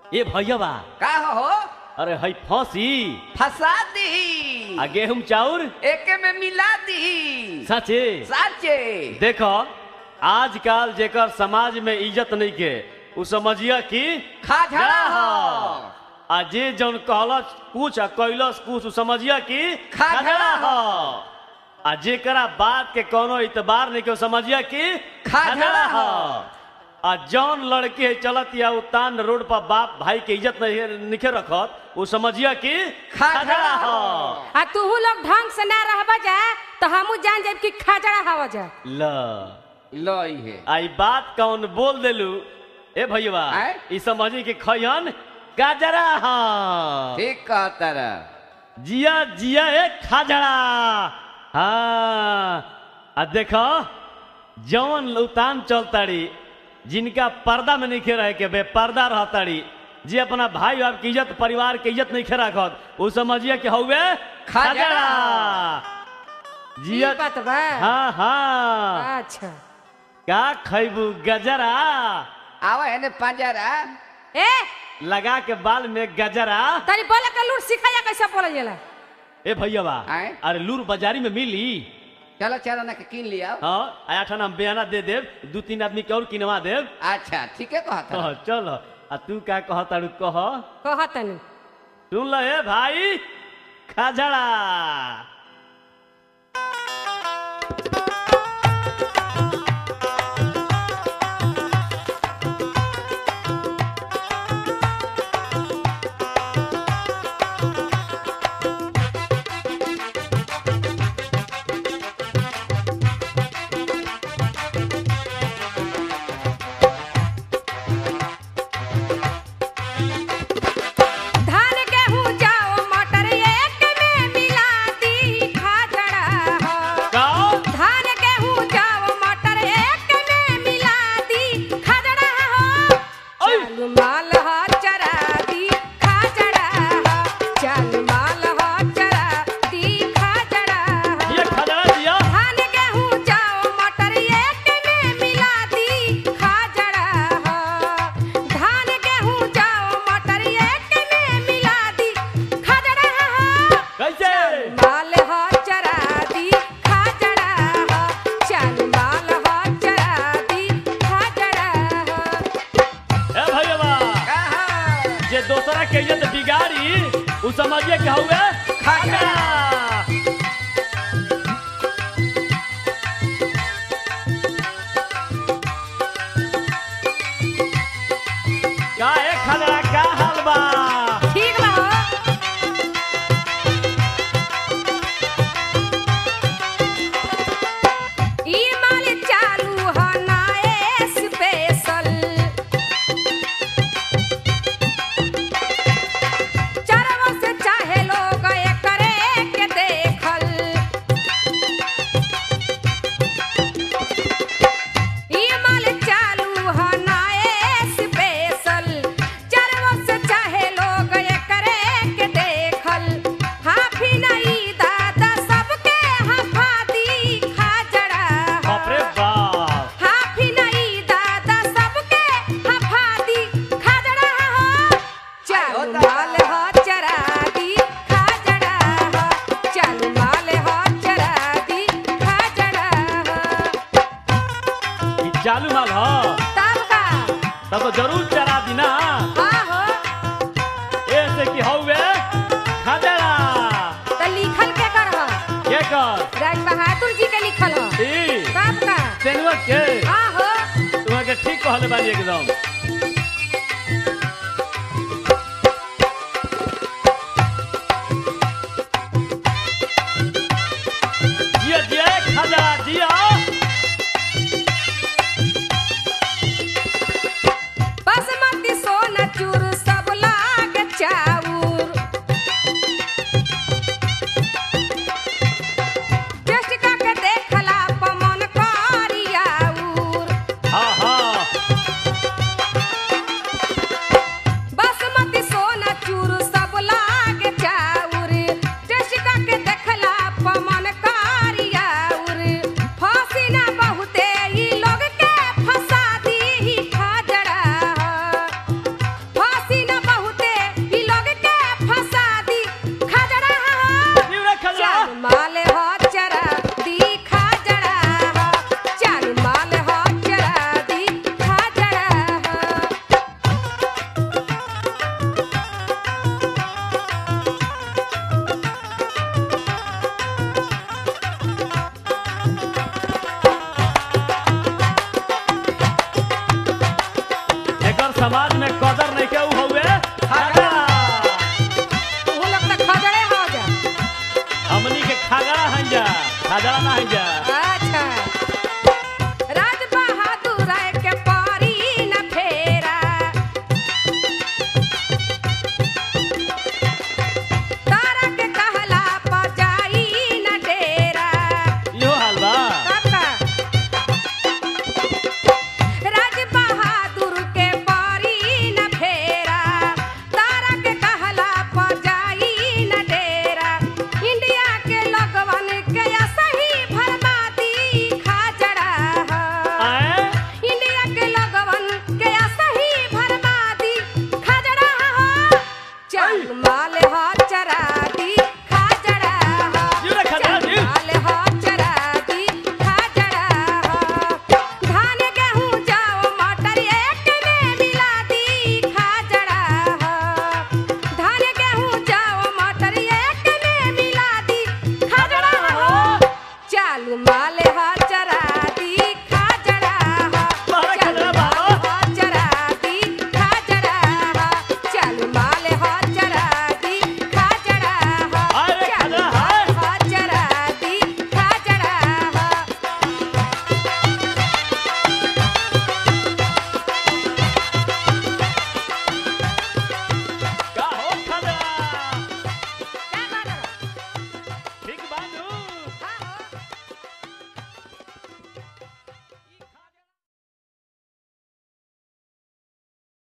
ए भैया का हो अरे हई फंसी फंसा दी आ गेहूं चाउर एके में मिला दी सचे साचे देखो आजकल जेकर समाज में इज्जत नहीं के उ समझिया कि खाझड़ा हो आ जे जौन कहलस कुछ आ कैलस कुछ उ समझिया कि खाझड़ा हो आ जेकरा बात के कोनो इतबार नहीं के उ समझिया कि खाझड़ा हो। आ जौन लड़के चलत या उतान रोड पर बाप भाई के इज्जत नहीं निखे रखत उ समझिया कि खाझड़ा हो आ तूहू लोग ढंग से ना रहबा जा तो हमू जान जाब कि खाजड़ा हवा जा ल लई है आई बात कौन बोल देलू ए भैया आय? ई समझी कि खयन गाजरा हाँ ठीक कहता रह जिया जिया ए खाजड़ा हाँ आ देखो जौन उतान चलताड़ी जिनका पर्दा में नहीं रहे के बे पर्दा रहताड़ी जे अपना भाई बाप की इज्जत परिवार के इज्जत नहीं रखत उ समझिए कि हौवे खाजड़ा। जिया ई बात बा हाँ हाँ अच्छा का खैबू गजरा आवा है ने पंजरा ए लगा के बाल में गजरा तनी बोले के लूट सिखाया कैसे बोलल जाला ए भैया आय? अरे लूर बाजारी में मिली चलो चलो ना के किन लिया हाँ आया ठाना बयाना दे देव दू तीन आदमी के और किनवा देव अच्छा ठीक है कहता कह चल आ तू का कह तारू कह कह तनी सुन ल ए भाई खाजड़ा धान गेहूं जाओ मटर एक में मिला दी खाजड़ा हो का धान गेहूं जाओ मटर एक में मिला दी खाजड़ा हो ओय! चल माल हो चरा दी खाजड़ा हो चल माल हो चरा दी खाजड़ा हो ये खाजड़ा दिया धान गेहूं जाओ मटर एक में मिला दी खाजड़ा हो धान गेहूं जाओ मटर एक में मिला दी खाजड़ा हो कैसे माल हो चरा दी खाजड़ा हो चल माल हो चरा दी खाजड़ा हो ए भैया कहा जे दोसरा के इज्जत बिगाड़ी उ समझिए कि हौवे खाजड़ा। का ए खाजड़ा का हाल बा ठीक बा हो ई माल चालू हो ना स्पेशल चरवा से चाहे लोग एकरे के देखल ई माल चालू हो ना स्पेशल चरवा से चाहे लोग एकरे के देखल हाफी नहीं दादा सबके हफा दी खाजड़ा बाप रे बाप हाफी नहीं दादा सबके हफा दी खाजड़ा हो चल आयो माल दादा। हो चरा दी खाजड़ा हो चल माल हो चरा दी खाजड़ा हो ई चालू माल ह तब का तब तो जरूर चरा दी ना हाँ हो ऐसे कि हौवे खाजड़ा तो लिखल के कर हो के कर राज बहादुर जी के लिखल हो ई तब का तेनवा के हाँ हो तुम्हारे के ठीक कहले बानी एकदम जिया जिया खाजड़ा जिया बासमती सोना चूर सब लाग चाउर टेस्ट करके देखला पमन करियाउर हाँ हाँ समाज में कदर नहीं के ऊ हउए खगड़ा तू लोग तो खजड़े हो जा हमनी के खगड़ा हन जा खगड़ा ना हन जा